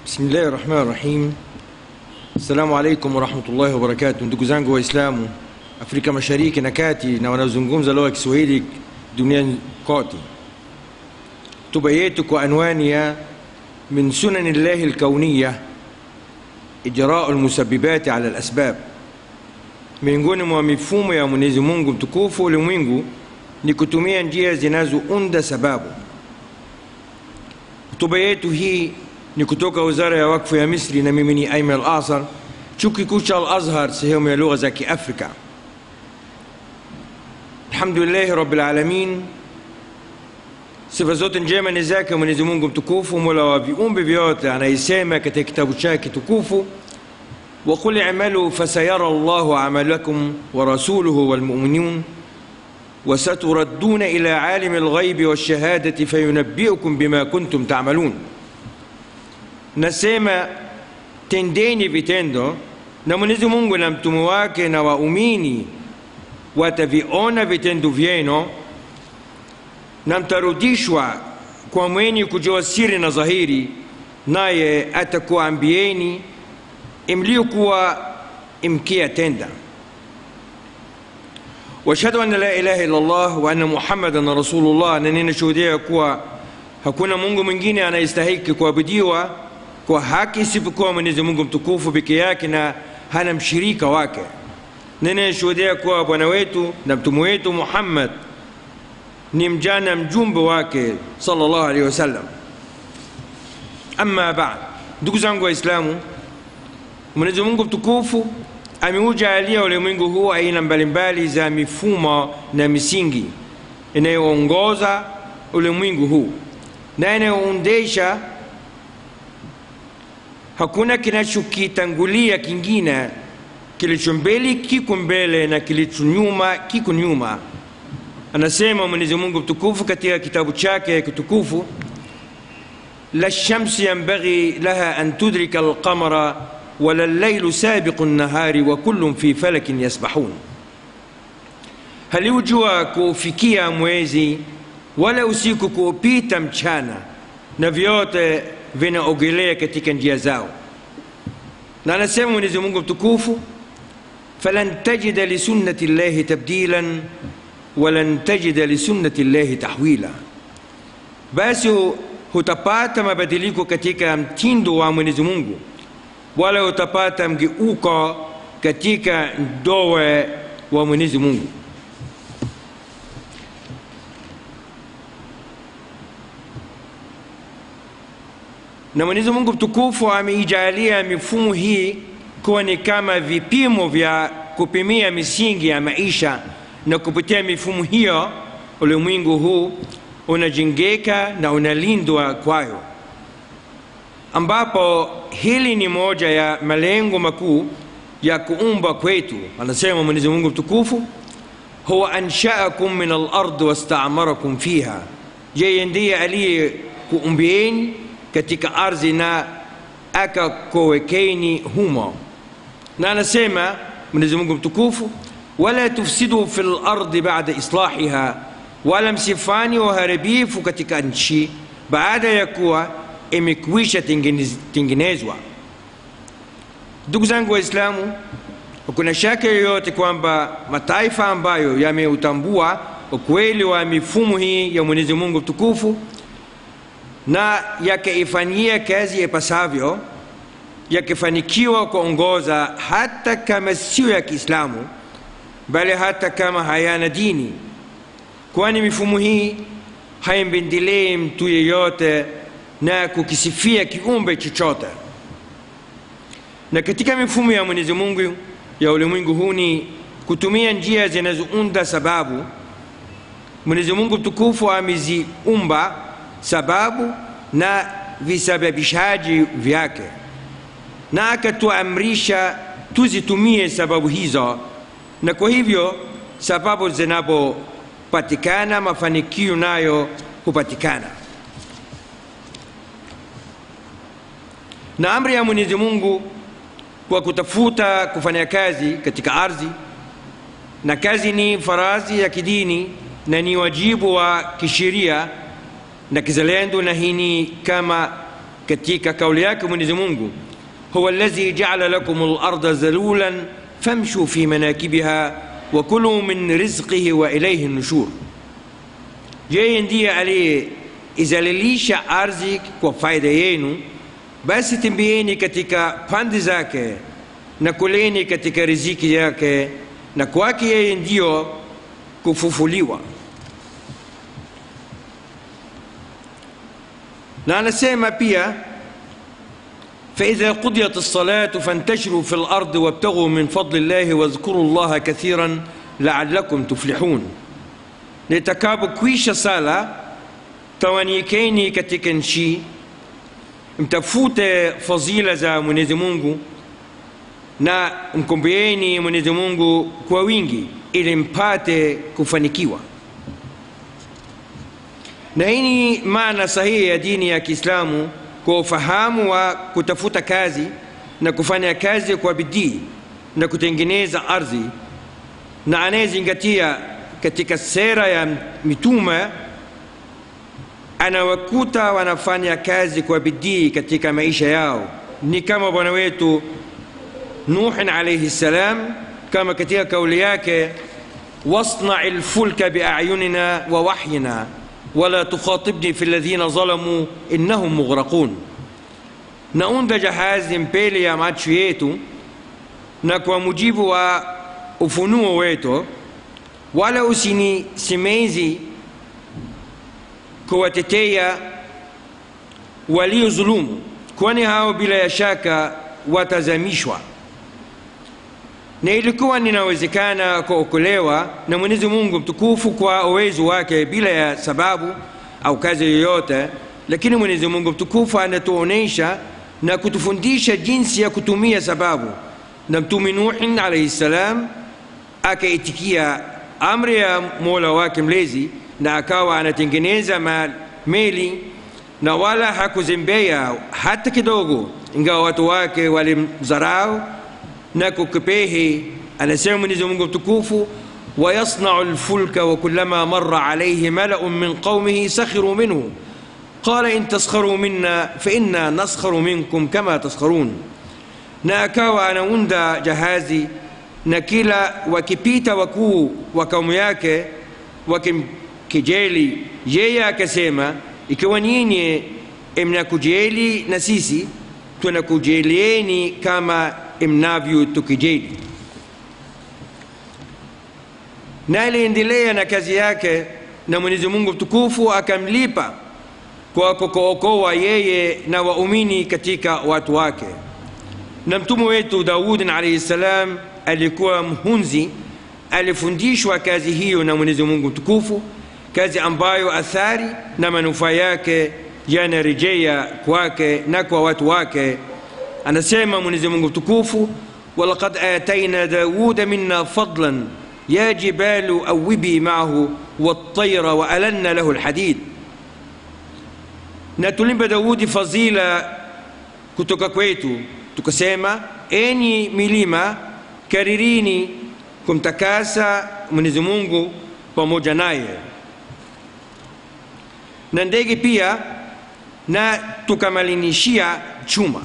Bismillahi rahmani rahim. Assalamu alaikum warahmatullahi wabarakatuh. Ndugu zangu Waislamu Afrika Mashariki na Kati na wanaozungumza lugha ya Kiswahili duniani kote, hotuba yetu kwa anwani ya min sunani llahi lkauniya ijrau lmusabibati ala lasbab, miongoni mwa mifumo ya Mwenyezi Mungu mtukufu ulimwengu ni kutumia njia zinazounda sababu. Hotuba yetu hii ni kutoka wizara ya wakfu ya Misri na mimi ni Aiman Al-Asar, chuo kikuu cha Al-Azhar, sehemu ya lugha za Kiafrika. Alhamdulillahi rabbil alamin, sifa zote njema ni zake Mwenyezi Mungu mtukufu, mola wa viumbe vyote, anayesema katika kitabu chake tukufu, وقل اعملوا فسيرى الله عملكم ورسوله والمؤمنون وستردون إلى عالم الغيب والشهادة فينبئكم بما كنتم تعملون nasema tendeni vitendo na Mwenyezi Mungu na mtume wake na waumini wataviona vitendo vyenu na mtarudishwa kwa mwenye kujua siri na dhahiri, naye atakuambieni mliokuwa mkiyatenda. washhadu anna la ilaha illa Allah wa anna Muhammadan rasulullah, na ninashuhudia kuwa hakuna Mungu mwingine anayestahiki kuabudiwa kwa haki isipokuwa Mwenyezi Mungu mtukufu peke yake na hana mshirika wake. Ninashuhudia kuwa bwana wetu na mtume wetu Muhammad ni mjana mjumbe wake sallallahu alaihi wasallam. Amma baad, ndugu zangu Waislamu, Mwenyezi Mungu mtukufu ameujalia ulimwengu huu aina mbalimbali za mifumo na misingi inayoongoza ulimwengu huu na inayoondesha hakuna kinachokitangulia kingine, kilicho mbele kiko mbele na kilicho nyuma kiko nyuma. Anasema Mwenyezi Mungu mtukufu katika kitabu chake kitukufu, la shamsi yanbaghi laha an tudrika alqamara wala llailu sabiqu nnahari wa kullun fi falakin yasbahun, haliujua kuufikia mwezi wala usiku kuupita mchana na vyote vinaogelea katika njia zao. Na anasema Mwenyezi Mungu mtukufu, falan tajida lisunnati llahi tabdilan walan tajida lisunnati llahi tahwila, basi hutapata mabadiliko katika mtindo wa Mwenyezi Mungu wala hutapata mgeuko katika ndoa wa Mwenyezi Mungu. na Mwenyezi Mungu mtukufu ameijalia mifumo hii kuwa ni kama vipimo vya kupimia misingi ya maisha, na kupitia mifumo hiyo ulimwengu huu unajengeka na unalindwa kwayo, ambapo hili ni moja ya malengo makuu ya kuumba kwetu. Anasema Mwenyezi Mungu mtukufu, huwa anshaakum min al-ard wastamarakum fiha, yeye ndiye aliyekuumbieni katika ardhi na akakowekeni humo. Na anasema Mwenyezi Mungu mtukufu, wala tufsidu fi lardi bada islahiha, wala msifani waharibifu katika nchi baada ya kuwa imekwisha tengenezwa. Ndugu zangu Waislamu, hakuna shaka yoyote kwamba mataifa ambayo yameutambua ukweli wa mifumo hii ya Mwenyezi Mungu mtukufu na yakaifanyia kazi ipasavyo, yakifanikiwa kuongoza hata kama sio ya Kiislamu, bali hata kama hayana dini, kwani mifumo hii haimpendelei mtu yeyote na kukisifia kiumbe chochote. Na katika mifumo ya Mwenyezi Mungu ya ulimwengu huu ni kutumia njia zinazounda sababu. Mwenyezi Mungu mtukufu ameziumba sababu na visababishaji vyake, na akatuamrisha tuzitumie sababu hizo, na kwa hivyo sababu zinapopatikana mafanikio nayo hupatikana. Na amri ya Mwenyezi Mungu kwa kutafuta kufanya kazi katika ardhi, na kazi ni farazi ya kidini na ni wajibu wa kisheria na kizalendo, na hii ni kama katika kauli yake mwenyezi mungu huwa alladhi jaala lakum larda zalulan famshu fi manakibiha wa kulu min rizqihi wa ilaihi nushur yeye ndiye aliyeizalilisha ardhi kwa faida yenu basi tembeeni katika pande zake na kuleni katika riziki yake na kwake yeye ndiyo kufufuliwa na anasema pia فإذا قضيت الصلاة فانتشروا في الأرض وابتغوا من فضل الله واذكروا الله كثيرا لعلكم تفلحون litakapokwisha sala tawanyikeni katika nchi mtafute fadhila za mwenyezi mungu na mkombeeni mwenyezi mungu kwa wingi ili mpate kufanikiwa na hii ni maana sahihi ya dini ya kiislamu kwa ufahamu wa kutafuta kazi na kufanya kazi kwa bidii na kutengeneza ardhi na anayezingatia katika sera ya mitume anawakuta wanafanya kazi kwa bidii katika maisha yao ni kama bwana wetu nuhin alaihi ssalam kama katika kauli yake wasnai lfulka biayunina wa wahyina wala tukhatibni fi ladhina zalamu innahum mughraqun naunda jahazi mbele ya macho yetu na kwa mujibu wa ufunuo wetu wala usinisemezi kuwatetea waliozulumu kwani hao bila ya shaka watazamishwa na ilikuwa ninawezekana kuokolewa na mwenyezi mungu mtukufu kwa uwezo wake bila ya sababu au kazi yoyote lakini mwenyezi mungu mtukufu anatuonyesha na kutufundisha jinsi ya kutumia sababu na mtume nuhin alaihi ssalam akaitikia amri ya mola wake mlezi na akawa anatengeneza meli na wala hakuzembea hata kidogo ingawa watu wake walimdharau na kukipehi anasema mwenyezi mungu mtukufu ويصنع الفلك وكلما مر عليه ملأ من قومه سخروا منه قال إن تسخروا منا فإنا نسخر منكم كما تسخرون na akawa anaunda jahazi na kila wakipita wakuu wa kaumu yake wakimkejeli yeye akasema ikiwa nyinyi mnakujeli na sisi tunakujelieni kama mnavyotukijeli na aliendelea na kazi yake na mwenyezi mungu mtukufu akamlipa kwa kukookoa yeye na waumini katika watu wake na mtume wetu daudin alaihi ssalam alikuwa mhunzi alifundishwa kazi hiyo na mwenyezi mungu mtukufu kazi ambayo athari na manufaa yake yanarejea kwake na kwa watu wake anasema mwenyezi mungu mtukufu walaqad ataina dauda minna fadlan ya jibalu awibi maahu waltaira waalanna lahu lhadid na tulimpa daudi fadhila kutoka kwetu tukasema enyi milima karirini kumtakasa mwenyezi mungu pamoja naye na ndege pia na tukamalinishia chuma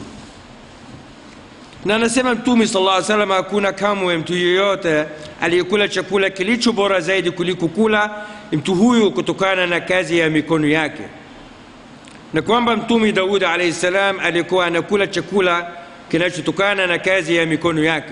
na anasema mtume sala llah salam hakuna kamwe mtu yeyote aliyekula chakula kilicho bora zaidi kuliko kula mtu huyu kutokana na kazi ya mikono yake na kwamba mtume daudi alaihi salam alikuwa anakula chakula kinachotokana na kazi ya mikono yake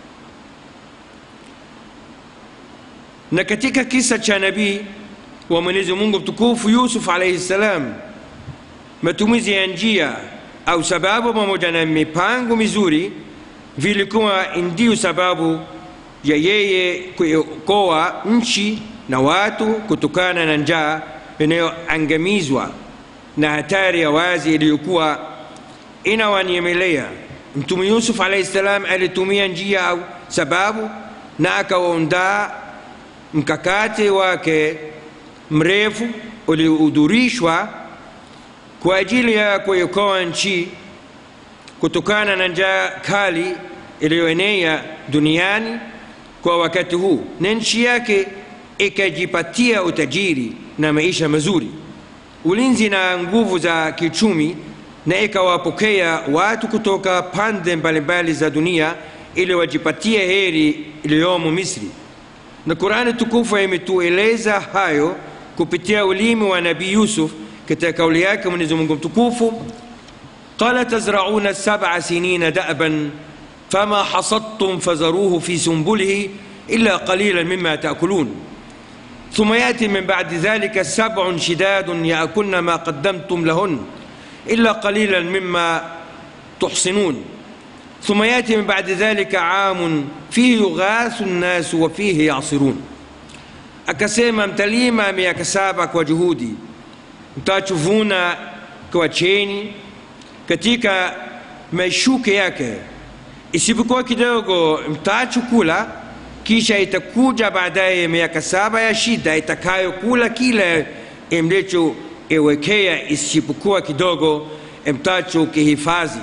na katika kisa cha nabii wa mwenyezi mungu mtukufu yusuf alaihi salam matumizi ya njia au sababu pamoja na mipango mizuri vilikuwa ndiyo sababu ya yeye kuokoa nchi na watu kutokana na njaa inayoangamizwa na hatari ya wazi iliyokuwa inawanyemelea mtume yusuf alaihi salam alitumia njia au sababu na akaondaa mkakati wake mrefu uliohudhurishwa kwa ajili ya kuiokoa nchi kutokana na njaa kali iliyoenea duniani kwa wakati huu na nchi yake ikajipatia utajiri na maisha mazuri ulinzi na nguvu za kiuchumi na ikawapokea watu kutoka pande mbalimbali za dunia ili wajipatie heri iliyomo misri na qurani tukufu imetueleza hayo kupitia ulimi wa nabii yusuf katika kauli yake mwenyezi mungu mtukufu قال تزرعون سبع سنين دأبا فما حصدتم فذروه في سنبله إلا قليلا مما تأكلون ثم يأتي من بعد ذلك سبع شداد يأكلن ما قدمتم لهن إلا قليلا مما تحصنون ثم يأتي من بعد ذلك عام فيه يغاث الناس وفيه يعصرون akasema mtalima miaka saba kwa juhudi mtachuvuna kwa cheni katika mashuke yake isipokuwa kidogo mtachukula kisha itakuja baadaye miaka saba ya shida itakayokula kile mlichoiwekea isipokuwa kidogo mtacho kihifadhi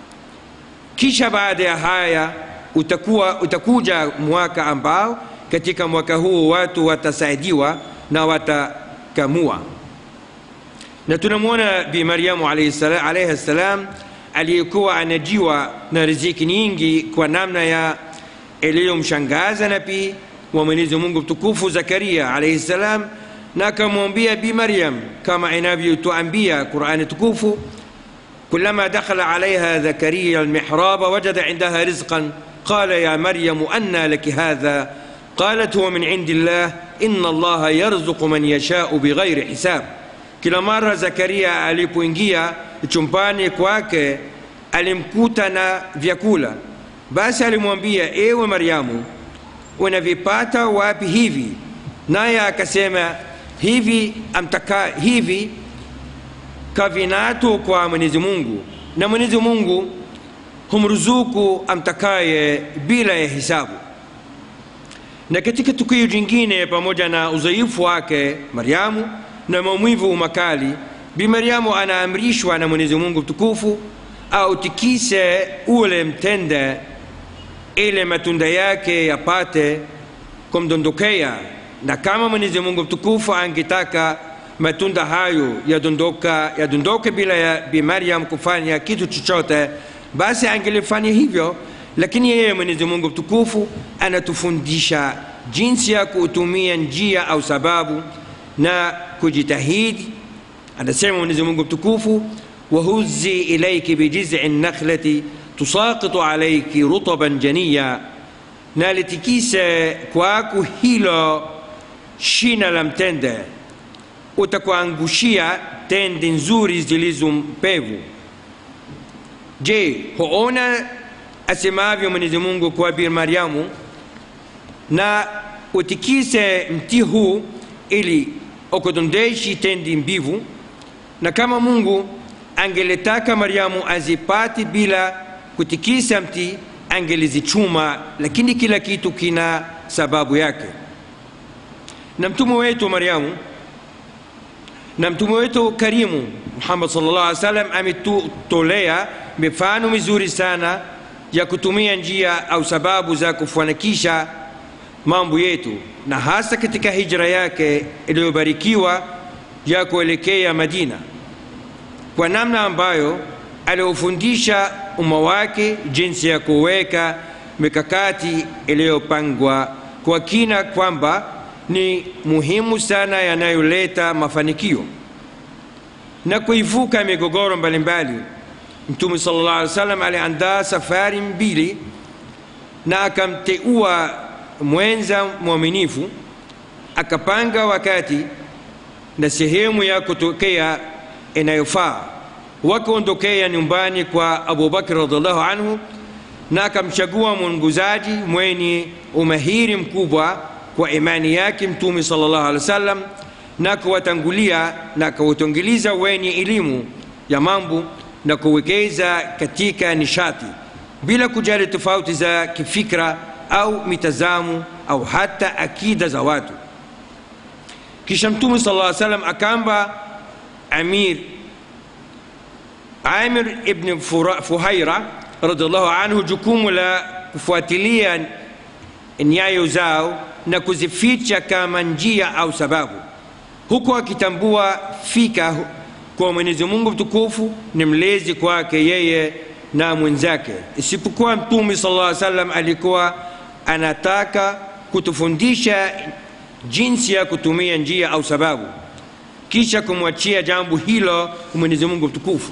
kisha baada ya haya utakuwa, utakuja mwaka ambao katika mwaka huu watu watasaidiwa na watakamua na tunamwona bi mariamu alaihi ssalam aliyekuwa anajiwa na riziki nyingi kwa namna ya iliyomshangaza nabii wa mwenyezi mungu mtukufu zakaria alaihi ssalam na akamwambia bi maryam kama inavyotuambia qurani tukufu كلما دخل عليها زكريا المحراب وجد عندها رزقا قال يا مريم أنى لك هذا قالت هو من عند الله إن الله يرزق من يشاء بغير حساب kila mara zakaria alipoingia chumbani kwake alimkuta na vyakula basi alimwambia ewe maryamu unavipata wapi hivi naye akasema hivi amtaka hivi kavinato kwa mwenyezi mungu na mwenyezi mungu humruzuku amtakaye bila ya hisabu na katika tukio jingine pamoja na udhaifu wake maryamu na maumivu makali bi maryamu anaamrishwa na mwenyezi mungu mtukufu autikise ule mtende ili matunda yake yapate kumdondokea na kama mwenyezi mungu mtukufu angetaka matunda hayo yadondoka yadondoke bila ya bi maryam kufanya kitu chochote basi angelifanya hivyo lakini yeye mwenyezi mungu mtukufu anatufundisha jinsi ya kutumia njia au sababu na kujitahidi anasema mwenyezi mungu mtukufu wahuzi ilaiki bijizi nakhlati tusaqitu alaiki rutaban janiya na litikise kwako hilo shina la mtende utakuangushia tende nzuri zilizo mpevu je huona asemavyo mwenyezi mungu kwa bir maryamu na utikise mti huu ili ukudondeshi tendi mbivu na kama mungu angelitaka maryamu azipati bila kutikisa mti angelizichuma lakini kila kitu kina sababu yake na mtume wetu maryamu na mtume wetu karimu muhammad sallallahu alaihi wasallam ametutolea mifano mizuri sana ya kutumia njia au sababu za kufanikisha mambo yetu na hasa katika hijra yake iliyobarikiwa ya kuelekea madina kwa namna ambayo aliofundisha umma wake jinsi ya kuweka mikakati iliyopangwa kwa kina kwamba ni muhimu sana yanayoleta mafanikio na kuivuka migogoro mbalimbali mtume sallallahu alaihi wasallam aliandaa safari mbili na akamteua mwenza mwaminifu akapanga wakati na sehemu ya kutokea inayofaa wakaondokea nyumbani kwa abubakar radiallahu anhu na akamchagua mwongozaji mwenye umahiri mkubwa kwa imani yake mtume sallallahu alaihi wasallam na kuwatangulia na kuwatangiliza wenye elimu ya mambo na kuwekeza katika nishati bila kujali tofauti za kifikra au mitazamo au hata akida za watu kisha mtume sala llaw salam akamba amir amir ibn fuhaira radiallahu anhu jukumu la kufuatilia nyayo zao na kuzificha kama njia au sababu huku akitambua fika kwa mwenyezi mungu mtukufu ni mlezi kwake yeye na mwenzake isipokuwa mtume sala llaw salam alikuwa anataka kutufundisha jinsi ya kutumia njia au sababu kisha kumwachia jambo hilo mwenyezi mungu mtukufu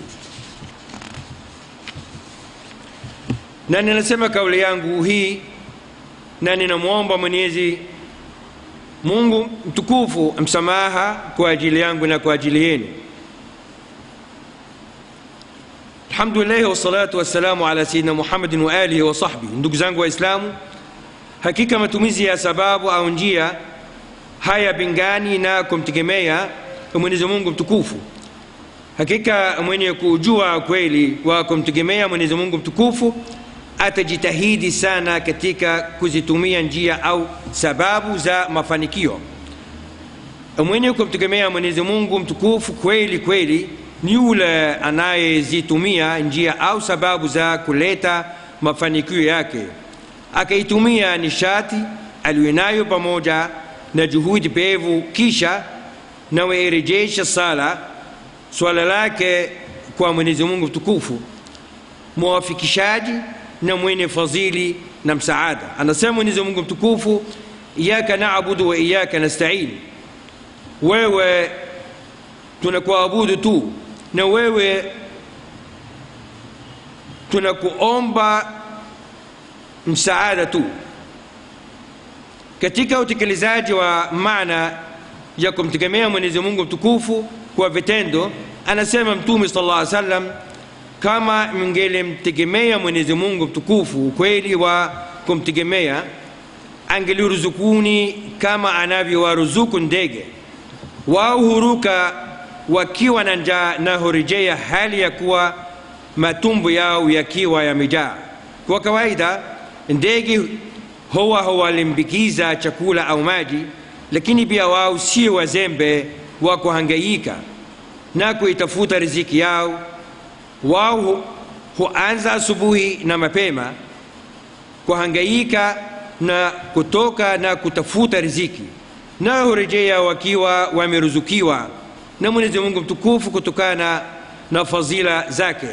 na ninasema kauli yangu hii na ninamwomba mwenyezi mungu mtukufu msamaha kwa ajili yangu na kwa ajili yenu alhamdulillahi wassalatu wassalamu ala sayidina muhammadin wa alihi wa sahbihi ndugu zangu waislamu hakika matumizi ya sababu au njia haya bingani na kumtegemea mwenyezi mungu mtukufu hakika mwenye kujua kweli wa kumtegemea mwenyezi mungu mtukufu atajitahidi sana katika kuzitumia njia au sababu za mafanikio mwenye kumtegemea mwenyezi mungu mtukufu kweli kweli ni yule anayezitumia njia au sababu za kuleta mafanikio yake akaitumia nishati aliyonayo pamoja na juhudi pevu kisha nawairejesha sala swala lake kwa mwenyezi mungu mtukufu mwafikishaji na mwenye fadhili na msaada anasema mwenyezi mungu mtukufu iyaka nabudu wa iyaka nastain wewe tunakuabudu tu na wewe tunakuomba msaada tu katika utekelezaji wa maana ya kumtegemea mwenyezi mungu mtukufu kwa vitendo anasema mtume sala llah salam kama mngelimtegemea mwenyezi mungu mtukufu ukweli wa kumtegemea angeliruzukuni kama anavyowaruzuku ndege wao huruka wakiwa na njaa na hurejea hali ya kuwa matumbo yao yakiwa yamejaa kwa kawaida ndege huwa huwalimbikiza chakula au maji lakini pia wao sio wazembe wa kuhangaika na kuitafuta riziki yao wao huanza asubuhi na mapema kuhangaika na kutoka na kutafuta riziki na hurejea wakiwa wameruzukiwa na mwenyezi mungu mtukufu kutokana na fadhila zake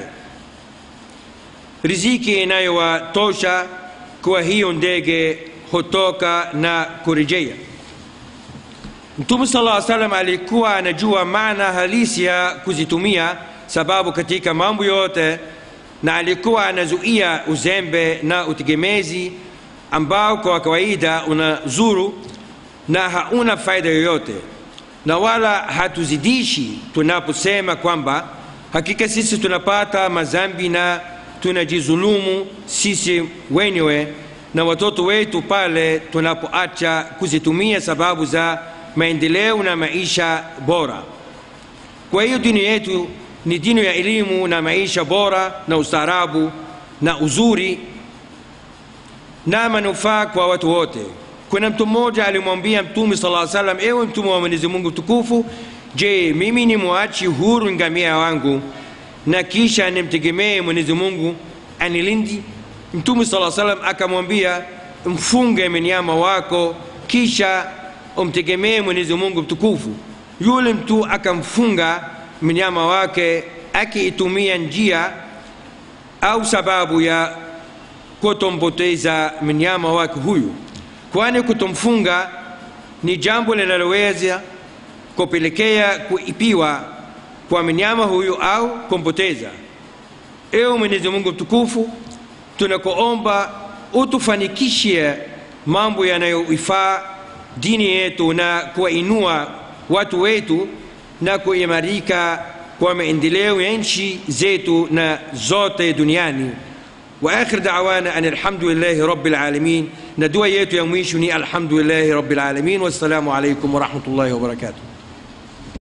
riziki inayowatosha kwa hiyo ndege hutoka na kurejea mtume sala llaw salam alikuwa anajua maana halisi ya kuzitumia sababu katika mambo yote na alikuwa anazuia uzembe na utegemezi ambao kwa kawaida unazuru na hauna faida yoyote na wala hatuzidishi tunaposema kwamba hakika sisi tunapata mazambi na tunajizulumu sisi wenyewe na watoto wetu pale tunapoacha kuzitumia sababu za maendeleo na maisha bora kwa hiyo dini yetu ni dini ya elimu na maisha bora na ustaarabu na uzuri na manufaa kwa watu wote kuna mtu mmoja alimwambia mtume sala salam ewe mtume wa mwenyezi mungu mtukufu je mimi ni mwachi huru ngamia wangu na kisha nimtegemee mwenyezi mungu anilindi mtume sala salam akamwambia mfunge mnyama wako kisha umtegemee mwenyezi mungu mtukufu yule mtu akamfunga mnyama wake akiitumia njia au sababu ya kutompoteza mnyama wake huyu kwani kutomfunga ni jambo linaloweza kupelekea kuipiwa kwa mnyama huyu au kumpoteza ewe mwenyezi mungu mtukufu tunakuomba utufanikishe mambo yanayoifaa dini yetu na kuwainua watu wetu na kuimarika kwa maendeleo ya nchi zetu na zote duniani واخر دعوانا ان الحمد لله رب العالمين ندوى يتو يمويشني الحمد لله رب العالمين والسلام عليكم ورحمه الله وبركاته